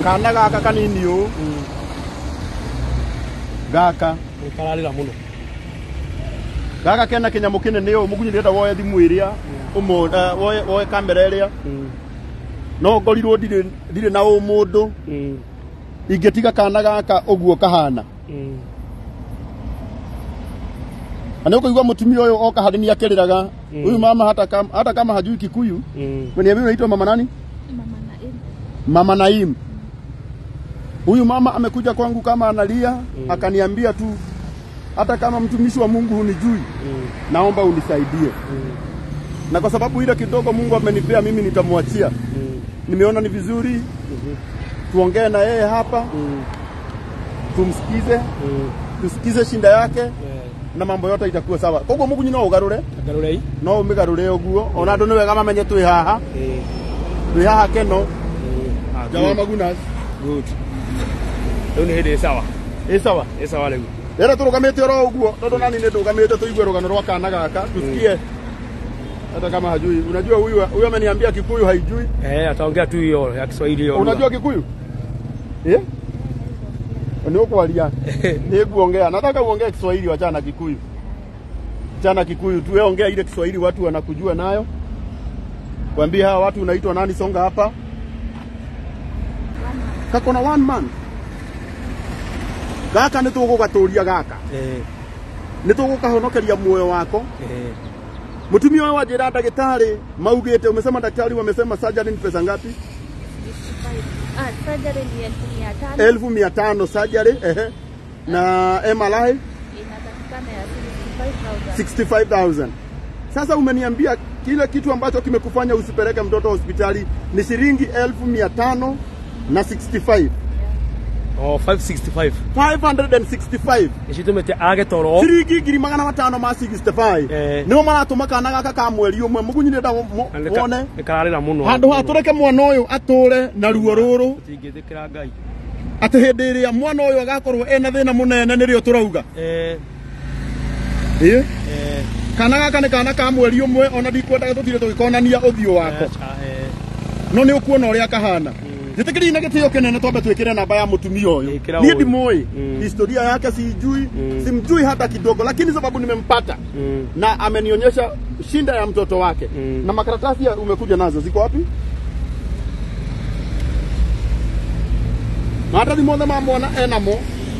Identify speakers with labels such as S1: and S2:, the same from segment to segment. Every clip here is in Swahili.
S1: kana gaka kanini ũũ gaka
S2: kararĩra mũno
S1: gaka kena kĩnyamũ kĩnene ũũ mũgunyi ndĩrenda woye thimũ ĩrĩa ũmũ eh, woye, woye kamera ĩrĩa no ngorirwo ndirĩ ndirĩ na ũ mũndũ ingĩtiga kana gaka ũguo kahana na nĩ ũkũigua mũtumia ũyũ oka harĩ nĩ akĩrĩraga huyu mama hata kama, hata kama hajui kikuyu Umeniambia unaitwa mama nani?
S3: Mama Naim.
S1: Mama Naim. Huyu mama amekuja kwangu kama analia, akaniambia tu hata kama mtumishi wa Mungu hunijui, naomba unisaidie. Na kwa sababu ile kidogo Mungu amenipea mimi nitamwachia. Nimeona ni vizuri tuongee na yeye hapa, tumsikize, tusikize shinda yake na mambo yote itakuwa sawa. Koguo Mungu no ugarure,
S2: ngarũrei
S1: no umigarure uguo. Ona andu ni wega mamenye twi haha, twi haha keno. Jawa Magunas.
S2: good rĩu nĩ hĩndĩ ĩ sawa
S1: Ĩ sawa.
S2: ĩ sawa rĩu
S1: Rĩrĩa tũrũgamĩte oro ũguo tondũ nani nĩ ndũgamĩte tũigue rũgano rwa kana gaka tusikie hata kama hajui. Unajua huyu huyu ameniambia Kikuyu haijui.
S2: eh ataongea tu hiyo ya Kiswahili hiyo
S1: Unajua Kikuyu? Eh? Ni ukwaria. Ni kuongea. Nataka uongee Kiswahili wachana na Kikuyu. Chana Kikuyu tu wewe ongea ile Kiswahili watu wanakujua nayo. Kwambie hawa watu unaitwa nani songa hapa? Kako na one man. Gaka nĩ tũgũgatũria gaka.
S2: eh
S1: nĩ tũgũkahonokeria muoyo wako
S2: eh
S1: Mtumia wao wajira daktari maugite, umesema daktari wamesema surgery ni pesa ngapi?
S3: Ah, surgery ni elfu mia tano
S1: elfu mia tano surgery ehe, na MRI
S3: inatakikana ya 65,000.
S1: 65,000. Sasa umeniambia kile kitu ambacho kimekufanya usipeleke mtoto hospitali ni shilingi elfu mia tano na 65
S2: oh 565
S1: 565
S2: nĩcitũmĩte age toro
S1: shilingi ngiri magana matano ma 65
S2: Eh.
S1: nĩo maratũma kana gaka ka mweri ũmwe mũgunyi ndĩrenda
S2: Na nĩ ka-
S1: wone
S2: nĩ kararĩra mũno
S1: handå ha tå reke mwana å yå atå re na ruo rå rå
S2: tũtingĩthĩkĩra ngai
S1: atä hä ndä ä rä a mwana å yå agakorwo ena thä na må nene nä rä o tå rauga
S2: eh
S1: ä
S2: eh
S1: kana gaka nä kana ka mweri å mwe ona ndikwendaga tå tirä tå gä konania å thiå wako
S2: eh, eh
S1: no nä å kuona å rä a kahana njä tä kä ria na gä tä o kä nene twambe twä kä re namba ya må tumia å yå
S2: Ĩkĩra
S1: niä
S2: ũyũ.
S1: ndimå
S2: Mm.
S1: historia yake sijui
S2: Mm.
S1: simjui hata kidogo lakini sababu nimempata
S2: mm.
S1: na amenionyesha shinda ya mtoto wake
S2: Mm.
S1: na makaratasi ya umekuja nazo ziko wapi maratathi mothe ma mwana enamo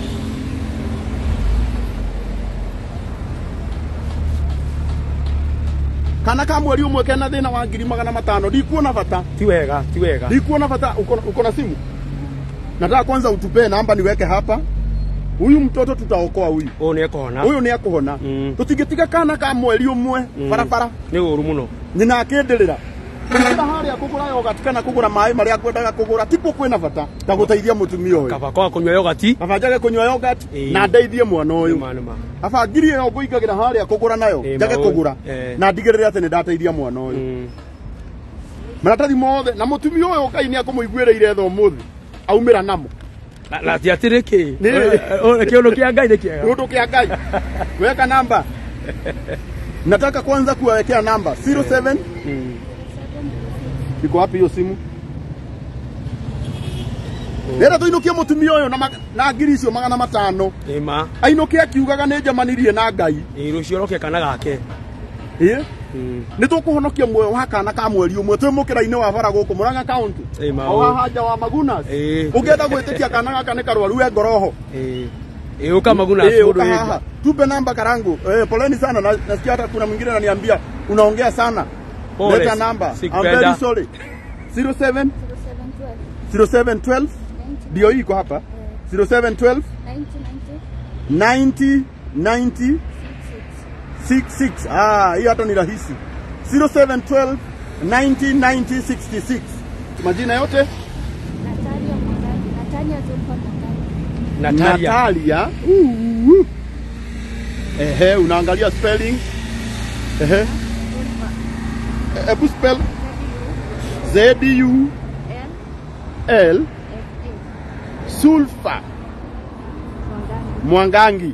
S1: kana ka mweri ũmwe kena thĩna wa ngiri magana matano ndikuona bata
S2: ti wega ti wega
S1: ndikuona bata uko, uko na simu nataka kwanza utupee namba niweke hapa huyu mtoto tutaokoa huyu
S2: ũũ nĩ ekũhona
S1: huyu nĩ ekũhona
S2: Mm.
S1: tũtingĩtiga kana ka mweri ũmwe
S2: Mm.
S1: barabara
S2: nĩ ũũru mũno
S1: nyina akĩndĩrĩra ĩra harĩa kũgũra yogati kana kũgũra maĩ marĩa kwendaga kũgũra tipo kwĩna bata ta gũteithia mũtumia ũyũ
S2: kaba kwaga kũnyua yogati
S1: baba njage kũnyua yogati
S2: Ĩĩ.
S1: na ndeithie mwana ũyũ
S2: nĩma nĩma
S1: baba ngiri ĩyo ngũingagĩra harĩa kũgũra nayo
S2: Ĩĩ,
S1: njage
S2: maũndũ.
S1: kũgũra
S2: Ĩĩ.
S1: na ndigĩrĩre atĩ nĩ ndateithia mwana ũyũ
S2: Mm.
S1: maratathi mothe na mũtumia ũyũ ngai nĩ akũmũiguĩrĩire tha ũmũthĩ aumĩra namo
S2: Na- na ti atĩ rĩkĩ
S1: Nĩ-
S2: kĩũndũ kĩa ngai nĩ kĩega
S1: kiundu kia ngai weka namba nataka kwanza kuwawekea namba 07
S2: Mm.
S1: iko wapi hiyo simu rĩrĩa tũinũkie mũtumia ũyũ na ma- na ngiri icio magana matano
S2: nĩma
S1: ainũke akiugaga nĩ njamanirie na ngai
S2: ĩ rũcio roke kana gake
S1: ĩ
S2: Mm.
S1: nĩ tũkũhonokia muoyo wa kana ka mweri ũmwe twĩ mũkĩra-inĩ wa bara gũkũ mũranga kaunti
S2: Ĩ, maũ.
S1: o haha nja wa magunas
S2: Ĩ.
S1: ũngĩenda gwĩtĩkia kana gaka nĩ karwaru we ngoroho
S2: ĩ ĩ ũka maguna
S1: Eh,
S2: mũndũ
S1: uka
S2: wĩ
S1: haha. Tupe namba karangu. Eh, poleni sana. Na- Nasikia hata kuna mwingine ananiambia unaongea sana.
S2: Pole,
S1: Leta namba. I'm
S2: sikupenda.
S1: very sorry. 07
S3: 0712
S1: 0712 ndio hii iko hapa. 0712
S3: 90
S1: 90 90 66. Ah, hii hata ni rahisi. 0712 90 90 66. Majina yote
S3: Natalia Mwangani. Natalia Zulfa Mwangani.
S2: Natalia
S1: Natalia. Uh, uh. Ehe, unaangalia spelling. Ehe.
S3: Zulfa.
S1: Hebu spell Z U
S3: L
S1: L
S3: F A.
S1: sulfa
S3: Mwangani.
S1: Mwangangi.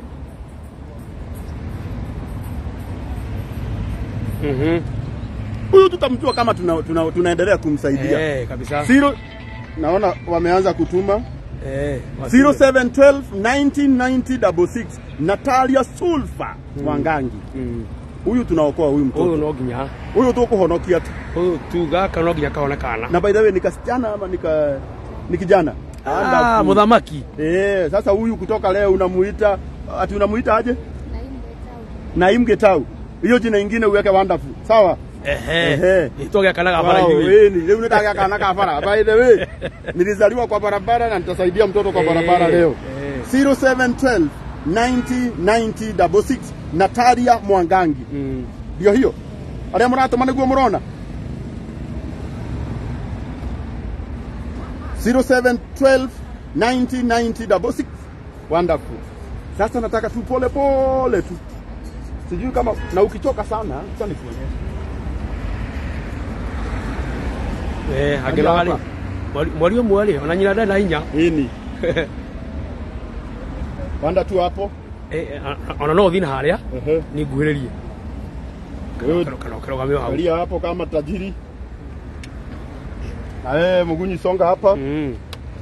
S2: Mhm.
S1: Huyu tutamjua kama tuna, tuna, tunaendelea kumsaidia.
S2: Eh, kabisa
S1: Zero naona wameanza kutuma
S2: Eh. wasiwe.
S1: 0712 1990 Natalia Sulfa Wangangi.
S2: Mm.
S1: Huyu tunaokoa huyu
S2: Huyu
S1: mtoto.
S2: no nginya.
S1: Huyu tukuhonokia tu.
S2: Huyu tu gaka no nginya kaonekana.
S1: Na by the way ni kasichana ama nika ni kijana?
S2: Ah,
S1: Wonderful.
S2: muthamaki.
S1: Eh, sasa huyu kutoka leo unamuita ati unamuita aje? Naim Getau. Hiyo jina ingine uweke wonderful. Sawa?
S2: Ehe.
S1: Ehe.
S2: Itoge kana gabara
S1: Wow,
S2: hivi.
S1: weni, leo nitaka kana kafara. By the way, nilizaliwa kwa barabara na nitasaidia mtoto kwa
S2: Eh,
S1: barabara leo.
S2: eh.
S1: 0712 90 90 66 Natalia Mwangangi.
S2: Mm.
S1: Ndio hiyo. Aria muratuma niguo murona. 0712 90 90 66 Wonderful. Sasa nataka tu pole pole tu. Sijui kama na ukichoka sana, acha nikuonyeshe.
S2: Eh, agero
S1: hapa.
S2: ali. Mwari umwe ali, ona nyina ndenda hinya.
S1: Ini. Wanda tu hapo.
S2: Eh, eh, ona no thina haria
S1: Ehe.
S2: ni nguhiririe.
S1: Wewe
S2: Kero kero kero gamio hau.
S1: Angalia hapo kama tajiri. Na wewe Mugunyi songa hapa.
S2: Mm.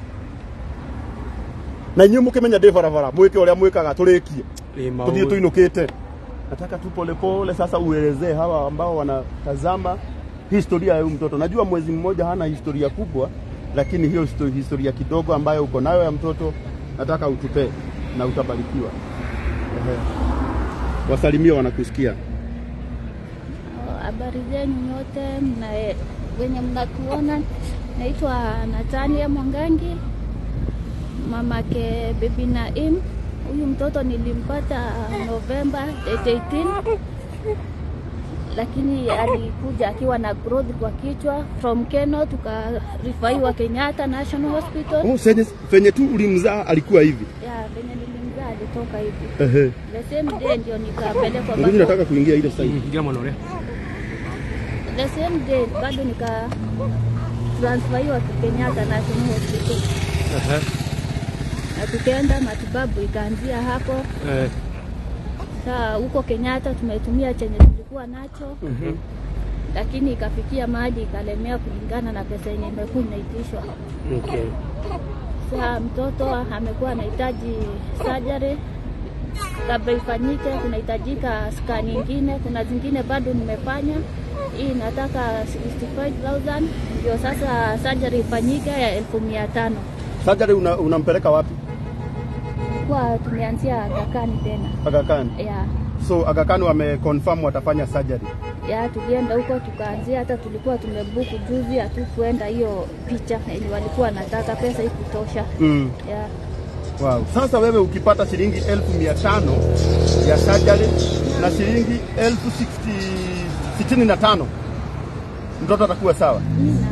S1: Na inyuĩ mũkĩmenya ndĩ barabara mwĩke ũrĩa mwĩkaga tũrĩkie
S2: Ni
S1: tũthiĩ
S2: maũndũ.
S1: tuinũkĩte. Nataka tu polepole sasa uelezee hawa ambao wanatazama historia ya huyu mtoto. Najua mwezi mmoja hana historia kubwa, lakini hiyo histo- historia kidogo ambayo uko nayo ya mtoto nataka utupee na utabarikiwa. Ehe. Wasalimie wanakusikia.
S3: Habari zenu nyote mna wenye mnatuona, naitwa Natania Mwangangi, mamake Bibi Naim. Huyu mtoto nilimpata Novemba 18 lakini alikuja akiwa na growth kwa kichwa from Keno, tukarifaiwa Kenyatta National Hospital.
S1: Oh, senye, venye tu ulimzaa alikuwa hivi.
S3: Ya venye nilimzaa alitoka hivi,
S1: Ehe.
S3: the same day ndio nikapelekwa
S1: Mimi
S3: bado
S1: nataka kuingia ile side.
S2: Mm, ngira mwana ule.
S3: the same day bado nika transferiwa Kenyatta National Hospital
S2: Ehe.
S3: na tukaenda matibabu ikaanzia hapo.
S2: Eh.
S3: Saa huko Kenyatta tumetumia chenye tulikuwa nacho,
S2: Mhm.
S3: lakini ikafikia mahali ikalemea kulingana na pesa yenye imekuwa inaitishwa.
S2: Okay.
S3: Saa mtoto amekuwa anahitaji surgery kabla ifanyike, kunahitajika scan nyingine, kuna zingine bado nimefanya. Hii nataka 65,000 ndio sasa surgery ifanyike ya elfu mia tano.
S1: Surgery una, unampeleka wapi?
S3: Kwa tumeanzia Kakani tena
S1: Aga Khan.
S3: ya
S1: So Aga Khan wameconfirm watafanya surgery.
S3: ya tulienda huko tukaanzia, hata tulikuwa tumebuku juzi, hatukuenda hiyo picha yenye walikuwa wanataka, pesa ikutosha
S1: Mm.
S3: ya
S1: Wow. Sasa wewe ukipata shilingi elfu mia tano ya surgery na shilingi elfu sixty- sitini na tano mtoto atakuwa sawa.
S3: Nina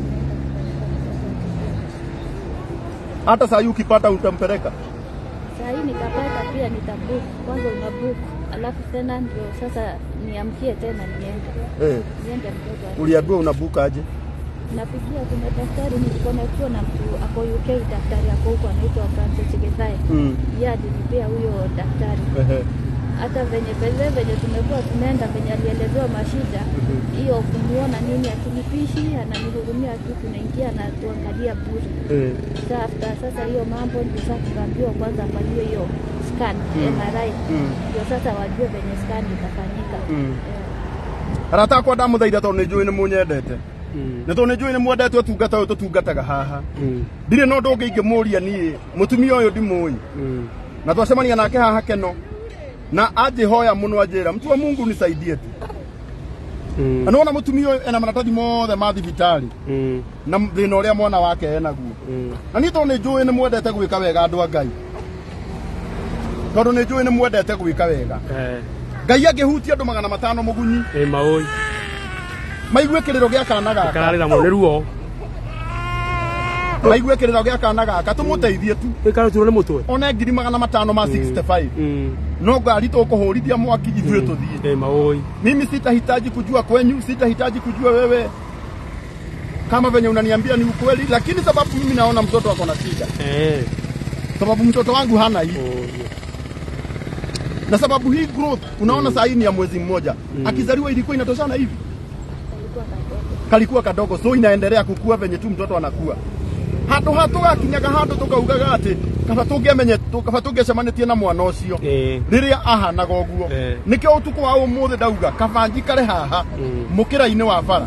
S1: Hata saa hii ukipata utampeleka.
S3: saa hii nikapata pia nitabook kwanza, una book alafu tena ndio sasa niamkie tena niende
S1: Eh,
S3: niende mtoto ali-
S1: uliambiwa unabuka aje?
S3: napigia kuna daktari nilikonektiwa na mtu ako UK, daktari ako huko anaitwa Francis Githai,
S1: Mm.
S3: yeye alinipea huyo daktari
S1: Ehe.
S3: hata venye peze venye tumekuwa tunaenda venye alielezewa mashida hiyo kumuona nini akilipishi ananihurumia tu tunaingia na tuangalia bure
S1: Eh.
S3: sa after sasa hiyo mambo ndio sasa tukaambiwa kwanza afanyiwe hiyo scan MRI
S1: Mm.
S3: ndio sasa wajue venye scan itafanyika
S1: Mm.
S3: Eh,
S1: arata akwa ndamuthaitha tondu nä njå ä nä må nyendete
S2: Mm.
S1: nä tondå nä njå ä nä mwendete å tungata å yå tå tungataga haha
S2: Mm.
S1: ndirä no ndå ngä ingä må ria niä må tumia å yå ndimå
S2: Mm.
S1: na twacemania nake haha keno na anjä hoya må no anjä ra mtu wa mungu nisaidie tu
S2: Mm.
S1: na nona må tumia å yå ena maratathi mothe ma thibitarä
S2: Mm.
S1: na thä na å rä a mwana wake enaguo
S2: Mm.
S1: na niä tondå nä njå ä nä mwendete gwä ka wega andå a ngai tondå nä njå ä nä mwendete gwä ka wega
S2: Eh.
S1: ngai angä hutia andå magana matano må gunyi
S2: Ĩ maũi.
S1: maigue kä rä ro gä a kana gaka
S2: Kararĩra mũno nĩ ruo.
S1: maigue kä rä ro gä a kana gaka tå må teithie tu
S2: Ĩkarĩ turwo nĩ mũtwe.
S1: one ngiri magana matano ma 65
S2: Mm.
S1: no ngari tå kå hå rithia mwaki ithuä tå thiä
S2: Ĩ maũi.
S1: mimi sitahitaji kujua kwenyu sitahitaji kujua wewe kama venye unaniambia ni ukweli lakini sababu mimi naona mtoto ako na shida
S2: Eh.
S1: sababu mtoto wangu hana hii
S2: Oh.
S1: na sababu hii growth unaona saa hii ni ya mwezi mmoja akizaliwa ilikuwa inatoshana hivi
S3: alikuwa kadogo
S1: kalikuwa kadogo so inaendelea kukua venye tu mtoto anakuwa handå ha tå gakinyaga handå tå kaugaga atä kaba tå ngä menye kaba tå ngä cemanä na mwana å cio
S2: Eh.
S1: rä rä a ahanaga å guo
S2: Eh.
S1: nä kä o å tukå wa å må thä ndauga kaba njikare haha
S2: Mm.
S1: må kä ra-inä wa bara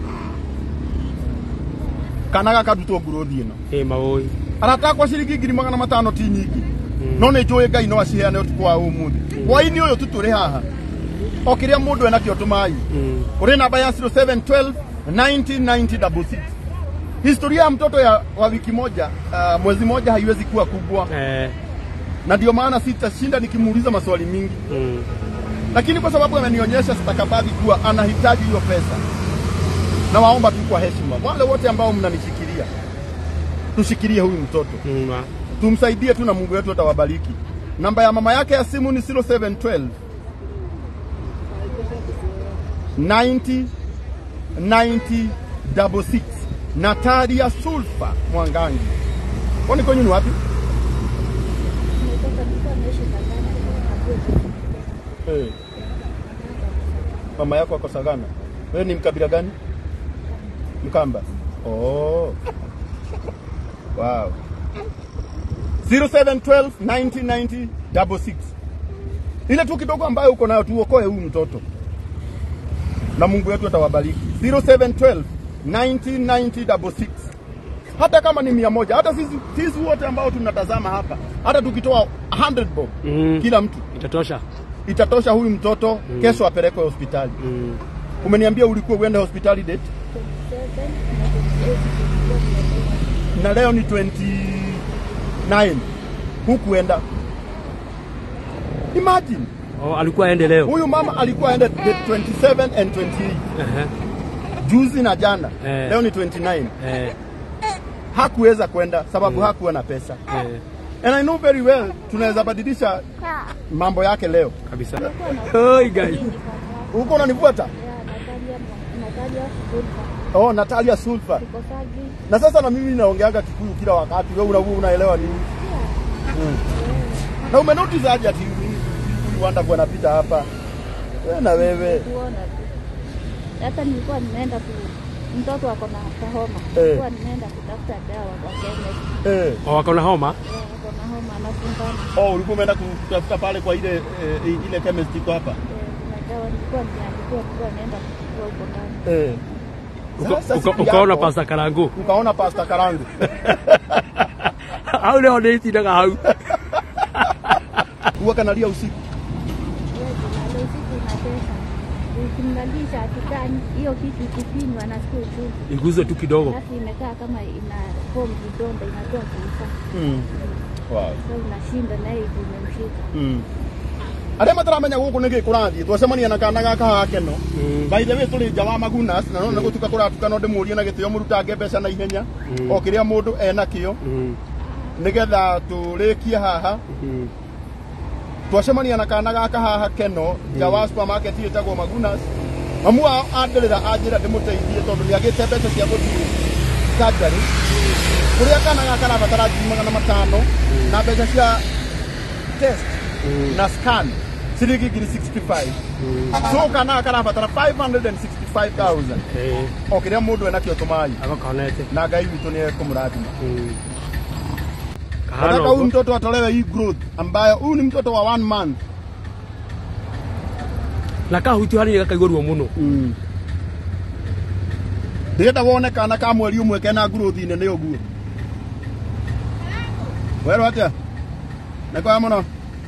S1: kana gakarutwo ngurå-thi ä no
S2: Eh, maoi.
S1: aratakwa ciringi ngiri magana matano ti nyingi no nä njå ä ngai no aciheane å tukå wa å må thä hwainä å yå tu tå rä haha o kä rä a må ndå enakä o tå mai
S2: Mm.
S1: uri namba ya 0712 1990 historia ya mtoto ya wa wiki moja uh, mwezi moja haiwezi kuwa kubwa
S2: Eh.
S1: na ndio maana sitashinda nikimuuliza maswali mingi
S2: Mm.
S1: lakini kwa sababu amenionyesha stakabadhi kuwa anahitaji hiyo pesa na waomba tu kwa heshima wale wote ambao mnanishikilia tushikilie huyu mtoto
S2: Mm. ma.
S1: tumsaidie tu na mungu wetu atawabariki namba ya mama yake ya simu ni 0712 90 90 66 natalia sulfa mwangangi kwani kwenyu ni wapi
S3: Nimetoka nilikuwa naishi Tanzania, Abuja.
S1: hey. mama yako ako sagana wewe ni mkabila gani mkamba oh. wow. 0712 1990 66 ile tu kidogo ambayo uko nayo tuokoe huyu mtoto na mungu wetu atawabariki 0712 1990 66 hata kama ni mia moja hata sisi, sisi wote ambao tunatazama hapa hata tukitoa 100 bob
S2: Mm.
S1: kila mtu
S2: Itatosha.
S1: itatosha huyu mtoto mm. kesho apelekwe hospitali
S2: Mm.
S1: umeniambia ulikuwa uende hospitali date
S3: 27 na 28
S1: na leo ni 29 hukuenda imagine
S2: Oh, alikuwa aende leo.
S1: huyu mama alikuwa aende date 27 and 28
S2: Ehe.
S1: juzi na jana
S2: Eh.
S1: leo ni 29
S2: Eh.
S1: hakuweza kwenda sababu hakuwa na pesa
S2: Eh.
S1: and I know very well tunaweza badilisha mambo yake leo
S2: Kabisa. Oi guys.
S1: huko unanifuata
S3: ya Natalia Natalia Sulfa.
S1: oh Natalia Sulfa
S3: Sikosagi.
S1: na sasa na mimi naongeaga Kikuyu kila wakati, wewe una, unaelewa nini? Mm. Na umenotice aje ati Rwanda kwa napita hapa wewe na wewe
S3: kuona tu. Hata nilikuwa nimeenda ku mtoto ako na kahoma.
S1: Eh.
S3: Nilikuwa nimeenda kutafuta dawa kwa chemist.
S1: eh.
S2: Oh, wako na homa?
S3: Eh, ako na homa anafungana.
S1: Oh, ulikuwa umeenda kutafuta pale kwa ile eh, ile chemist iko hapa
S3: Eh, kuna dawa nilikuwa nimeandikiwa nilikuwa nienda kuchukua huko ndani.
S1: eh.
S2: Uka-
S1: Sasa
S2: uka-
S1: siku
S2: Ukaona
S1: yako,
S2: pasta Karangu.
S1: ukaona pasta Karangu
S2: Hau leo nĩtindaga hau.
S1: huwa kanalia usiku
S3: Yeye kuna usiku inatesa. Ukimlalisha akitani hiyo kitu ikifinywa anasikia uchungu.
S2: Iguze tu kidogo.
S3: Alafu imekaa kama ina form vidonda inatoa kuisa.
S1: mm. wow.
S3: Sasa unashinda naye imemshika.
S1: mm. arĩa mataramenya gũkũ nĩ gĩ kũrathiĩ twacemania na kana gaka haha keno
S2: Mm.
S1: by the way tũrĩ nja wa magunas na no nĩ gũtuka kũratuka no ndĩmũrie na gĩtĩo mũrutange mbeca na ihenya
S2: Mm.
S1: o kĩrĩa mũndũ ena kĩo
S2: Mm.
S1: nĩgetha tũrĩkie haha
S2: Mm.
S1: twacemania na kana gaka haha keno nja wa supermarket ĩtagwo magunas mamu wao andĩrĩra anjĩra ndĩmũteithie tondũ nĩagĩte mbeca cia gũthiĩ surgery kũrĩa kana gaka karabatara ngiri magana matano na mbeca cia test
S2: Mm.
S1: na scan ciringi ngiri 65 so kana gaka karabatara 565000
S2: Eh,
S1: o kĩrĩa mũndũ ena kĩo tũmai
S2: agakonete.
S1: na ngai witũ nĩ ekũmũrathima
S2: Mm. Kahana
S1: nataka huyu
S2: ũguo.
S1: mtoto atolewe hii growth ambayo huyu ni mtoto wa one month
S2: na kahutio hanini gakaigua ruo muno
S1: mm. ndĩrenda wone kana ka mweri ũmwe kena growth nene ũguo werwo atĩa nĩ kwega mũno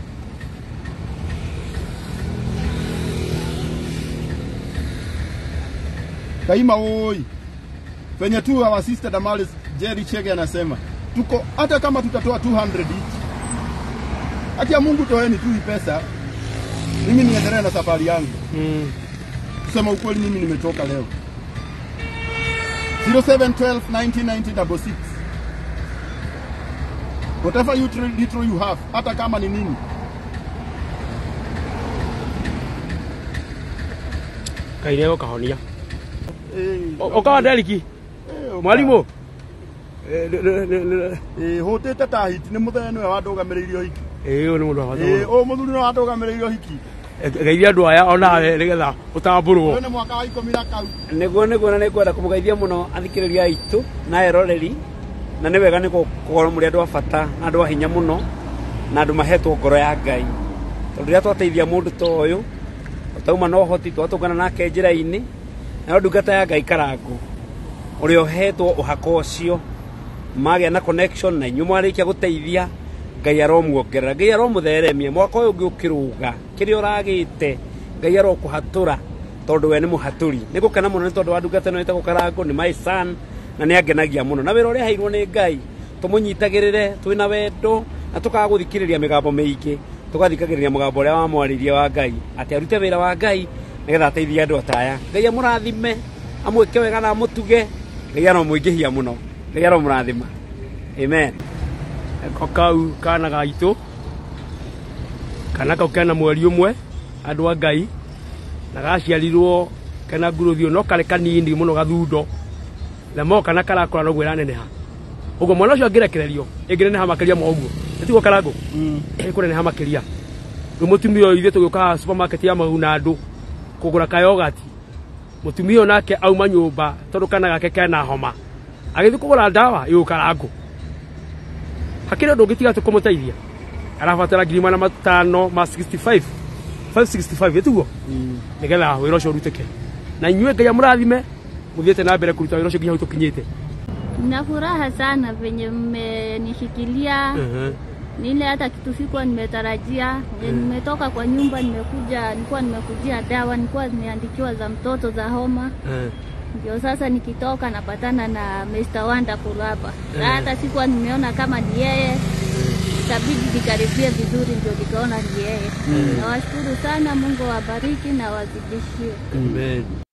S1: kaima oi penye tu our sister Damaris Jerry Chege anasema tuko hata kama tutatoa 200 each haki ya Mungu toeni tu hii pesa mimi niendelee na safari yangu
S2: Mm.
S1: kusema ukweli mimi nimechoka leo 0712 1990 66 whatever you tr- little you have hata kama ni nini
S2: Ngai nĩ egũkahonia
S1: Eh,
S2: ũkawa nderiki
S1: eh,
S2: mwarimũ Eh, nĩ- nĩ- nĩ- nĩ-
S1: eh, hũtĩte ta hiti nĩ mũthenya nĩwe wandũgamĩrĩirio hiki
S2: ĩĩ ũyũ nĩ mũndũ wa bata
S1: Eh,
S2: mũno
S1: ũyũ mũthuri nĩ wandũgamĩrĩirio hiki
S2: geithia andũ aya onawe nĩgetha ũtambũrwo
S1: ũyũ nĩ mwaka wa ikũmi na kau
S4: niguo niguo na nikwenda kumugeithia muno athikiriria aitu na eroreri na nä wega nä kågorwo må rä andå a bata na andå a hinya må no na andå mahetwo ngoro ya ngai tondå rä rä a twateithia må ndå ta å yå tauma na å hoti twatångana nake njä ra-inä nayo ndungata ya ngai karangå å rä a å hetwo å hako å cio magä na connection na inyuä mwarä kia gå teithia ngai aromuongerera ngai aromå theremia mwaka å yå å ngä å kä rå ga kä rä a å ragä te ngai arokå hatå ra tondå we nä må hatå ri nä gå kena må no nä tondå wa ndungata ä no ä tagwo karangå nä my son na nä angenagia må no na wä ra å rä a heirwo nä ngai tå må nyitagä rä re twä na wendo na tå kaga gå thikä rä ria mä gambo mä ingä tå gathikagä rä ria må gambo å rä a wamwarä ria wa ngai atä arute wä ra wa ngai nä getha ateithie andå ataya ngai amå rathime amwä ke wega na amå tuge ngai aromå ingä hia må no ngai aromå rathima amen
S2: ko kau kana gaitå kana kau kena mweri å mwe andå a ngai na gaciarirwo kena nguruthio no karä kanini må no gathundo na moka na karakå noguo ĩraneneha ũguo mwana ũcio angĩrekererio ĩngĩneneha makĩria ma ũguo nĩtiguo karangũ ĩkũneneha makĩria rĩu mũtumia ũyũ ithuĩ tũgĩũkaga supermarket ya mau na andũ kũgũra kayogati mũtumia ũyũ nake auma nyũmba tondũ kana gake kena homa agĩthiĩ kũgũra ndawa ĩũ karangũ hakĩrĩ ũndũ ũngĩtiga tũ kũmũteithia arabatara ngiri mana matano ma 65 565 ĩtiguo nĩgetha wĩra ũcio ũrutĩke na inyuĩ ngai amũrathime mũthiĩte na mbere kũruta wĩra ũcio nginya hau tũkinyĩte
S3: Na furaha sana venye mmenishikilia nile hata kitu sikuwa nimetarajia. Venye nimetoka kwa nyumba nimekuja, nilikuwa nimekujia dawa, nilikuwa nimeandikiwa za mtoto za homa, ndio sasa nikitoka napatana na Mr. Wonderful hapa. Na hata sikuwa nimeona kama ni yeye, itabidi nikaribie vizuri, ndio nikaona ni yeye. Nawashukuru sana, Mungu awabariki na wazidishie.
S2: Amen.